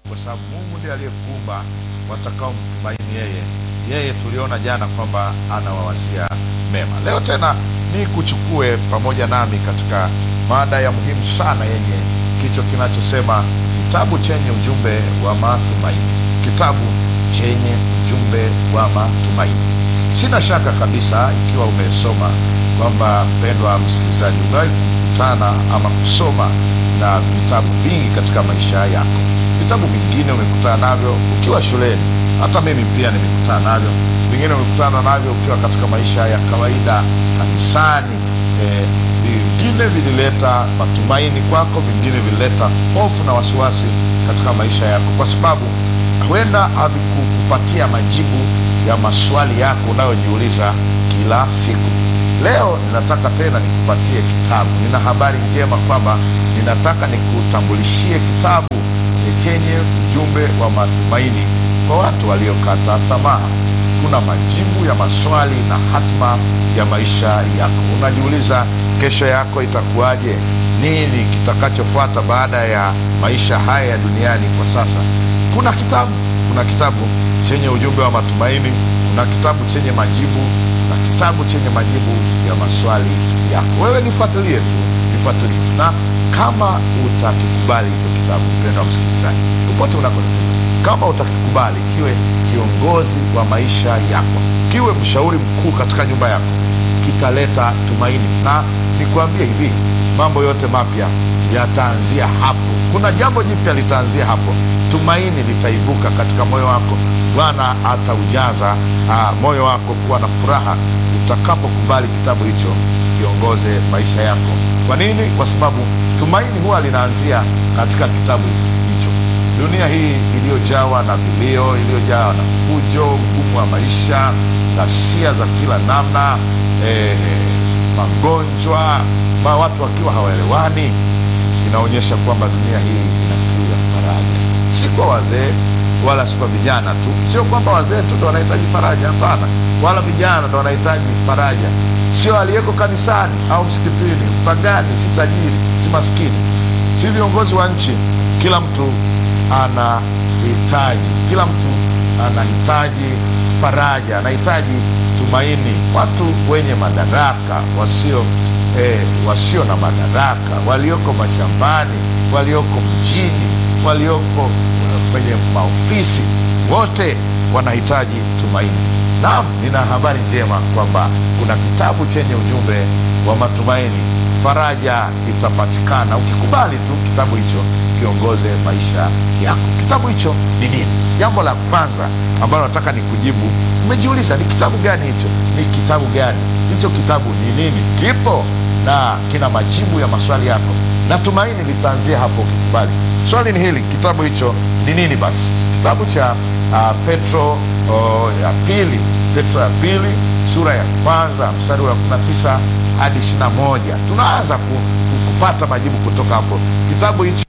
kwa sababu Mungu ndiye aliyekuumba watakao mtumaini yeye. Yeye tuliona jana kwamba anawawazia mema. Leo tena ni kuchukue pamoja nami katika mada ya muhimu sana yenye kichwa kinachosema kitabu chenye ujumbe wa matumaini. Kitabu chenye ujumbe wa matumaini. Sina shaka kabisa ikiwa umesoma kwamba, mpendwa msikilizaji, umewahi kukutana ama kusoma na vitabu vingi katika maisha yako. Vitabu vingine umekutana navyo ukiwa shuleni, hata mimi pia nimekutana navyo. Vingine umekutana navyo ukiwa katika maisha ya kawaida kanisani. Eh, vingine vilileta matumaini kwako, vingine vilileta hofu na wasiwasi katika maisha yako, kwa sababu huenda havikukupatia majibu ya maswali yako unayojiuliza kila siku. Leo ninataka tena nikupatie kitabu. Nina habari njema kwamba ninataka nikutambulishie kitabu chenye ujumbe wa matumaini kwa watu waliokata tamaa. Kuna majibu ya maswali na hatima ya maisha yako. Unajiuliza kesho yako itakuwaje? Nini kitakachofuata baada ya maisha haya ya duniani kwa sasa? Kuna kitabu, kuna kitabu chenye ujumbe wa matumaini, kuna kitabu chenye majibu na kitabu chenye majibu ya maswali yako. Wewe nifuatilie tu, nifuatilie, na kama utakikubali hicho kitabu, mpendwa msikilizaji, popote unakotoka, kama utakikubali kiwe kiongozi wa maisha yako, kiwe mshauri mkuu katika nyumba yako, kitaleta tumaini. Na nikuambie hivi, mambo yote mapya yataanzia hapo. Kuna jambo jipya litaanzia hapo. Tumaini litaibuka katika moyo wako. Bwana ataujaza ah, moyo wako kuwa na furaha utakapokubali kitabu hicho kiongoze maisha yako. Kwa nini? Kwa sababu tumaini huwa linaanzia katika kitabu hicho. Dunia hii iliyojawa na vilio, iliyojawa na fujo, ugumu wa maisha, ghasia za kila namna, eh, magonjwa, ma watu wakiwa hawaelewani, inaonyesha kwamba dunia hii ina kiu ya faraja, si kwa wazee wala si kwa vijana tu. Sio kwamba wazee tu ndo wanahitaji faraja, hapana, wala vijana ndo wanahitaji faraja. Sio aliyeko kanisani au msikitini, mpagani, si tajiri, si maskini, si viongozi wa nchi. Kila mtu anahitaji, kila mtu anahitaji faraja, anahitaji tumaini. Watu wenye madaraka, wasio eh, wasio na madaraka, walioko mashambani, walioko mjini, walioko kwenye maofisi, wote wanahitaji tumaini. Naam, nina habari njema kwamba kuna kitabu chenye ujumbe wa matumaini. Faraja itapatikana ukikubali tu kitabu hicho kiongoze maisha yako. Kitabu hicho ni nini? Jambo la kwanza ambalo nataka nikujibu, umejiuliza ni kitabu gani hicho? Ni kitabu gani hicho? Kitabu ni nini? Kipo na kina majibu ya maswali yako, na tumaini litaanzia hapo ukikubali. Swali ni hili, kitabu hicho ni nini? Basi kitabu cha uh, Petro uh, ya pili, Petro ya pili sura ya kwanza mstari wa 19 hadi 21, tunaanza ku, ku, kupata majibu kutoka hapo. Kitabu hicho